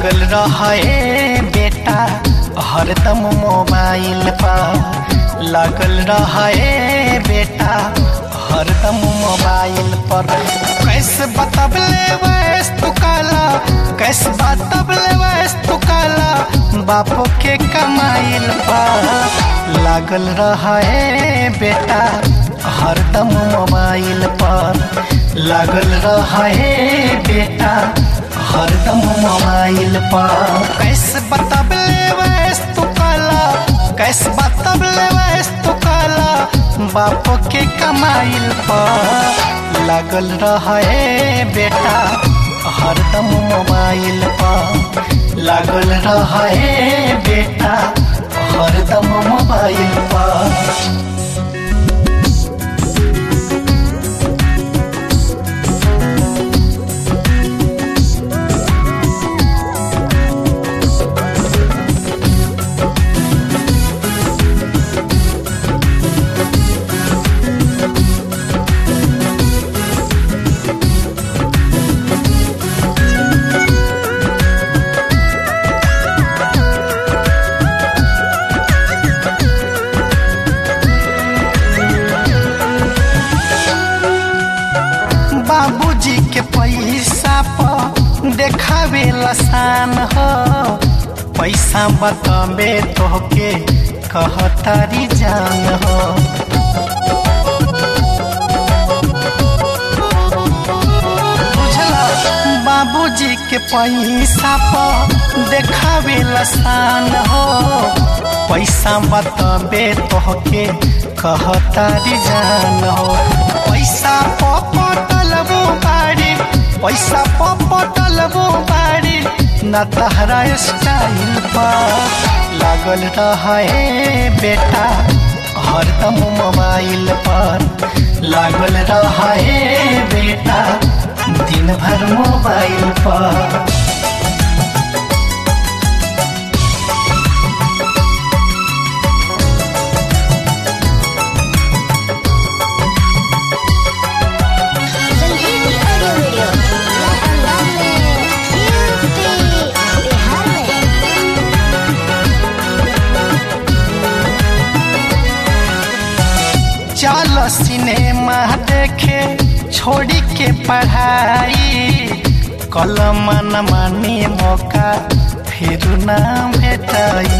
लागल रहे बेटा हरदम मोबाइल पर लागल रहे बेटा हरदम मोबाइल पर कैसे बतबले वैस तू काला कैसे बतबले वैस तू काला बापो के कमाइल पर लागल रहे बेटा हरदम मोबाइल पर लागल रहे बेटा हरदम मोबाइल पर कैसे बतबले वैस तू काला कैसे बतबले वैस तू काला बाप के कमाइल पर लागल रहे बेटा हरदम मोबाइल पर लागल रहे बेटा हरदम मोबाइल पर बाबूजी के पैसा पर देखावे लसान हो पैसा बताबे तोहके कहतारी जान हो बुझला बाबूजी के पैसा पर देखावे लसान हो पैसा बताबे तोहके कहतारी जान हो पैसा पटलबो बाड़ी पैसा पटलबो बाड़ी न तहरा स्टाइल पर लागल रहे बेटा हरदम मोबाइल पर लागल रहे बेटा दिन भर मोबाइल पर संजीवनी ऑडियो वीडियो अंदाज में यूपी बिहार में चल सिनेमा देखे छोड़ी के पढ़ाई कलम न मानी मौका फिर ना भेटाई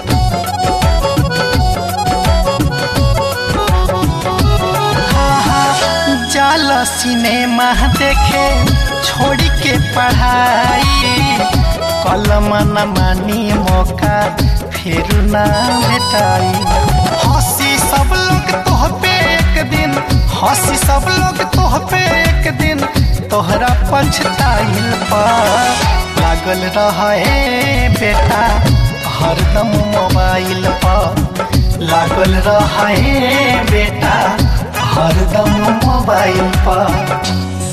चल सिनेमा देखे छोड़ी के पढ़ाई कलम न मानी मौका फिर ना भेटाई हंसी सब लोग तोह पे एक दिन हंसी सब लोग तोह पे एक दिन तोहरा पछताइल पर लागल रहे बेटा हरदम मोबाइल पर लागल रहे बेटा हरदम मोबाइल पर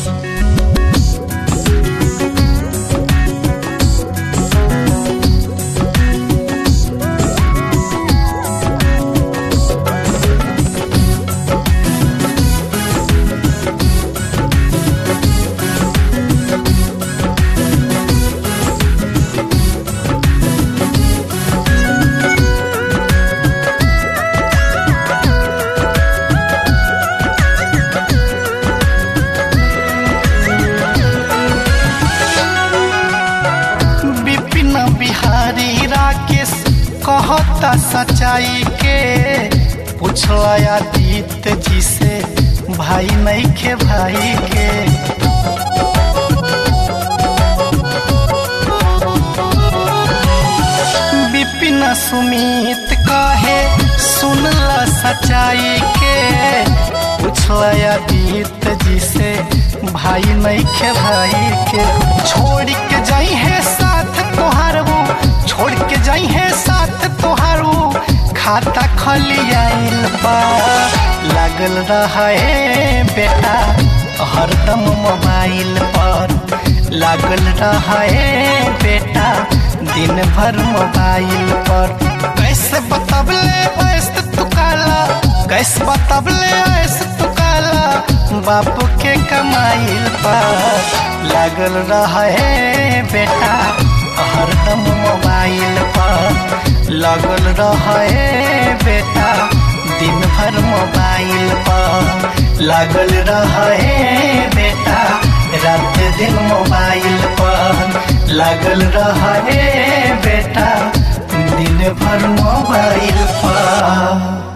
विपिन बिहारी राकेश कहता सच्चाई के पूछला आदित्य जी से भाई नहीं के भाई के विपिन सुमित कहे सुनला सच्चाई के पूछला आदित्य जी से भाई नहीं के भाई के छोड़ के जाई है साथ तोहार वो छोड़ के जाई है साथ तोहार वो खाता खलियाइल बा लागल रहे बेटा हरदम मोबाइल पर लागल रहे बेटा दिन भर मोबाइल पर कैसे बतबले ऐसे तू काला कैसे बतबले ऐसे तू काला बाप के कमाइल पर लागल रहे बेटा लगल रहे बेटा दिन भर मोबाइल पर लगल रहे बेटा रात दिन मोबाइल पर लगल रहे बेटा दिन भर मोबाइल पर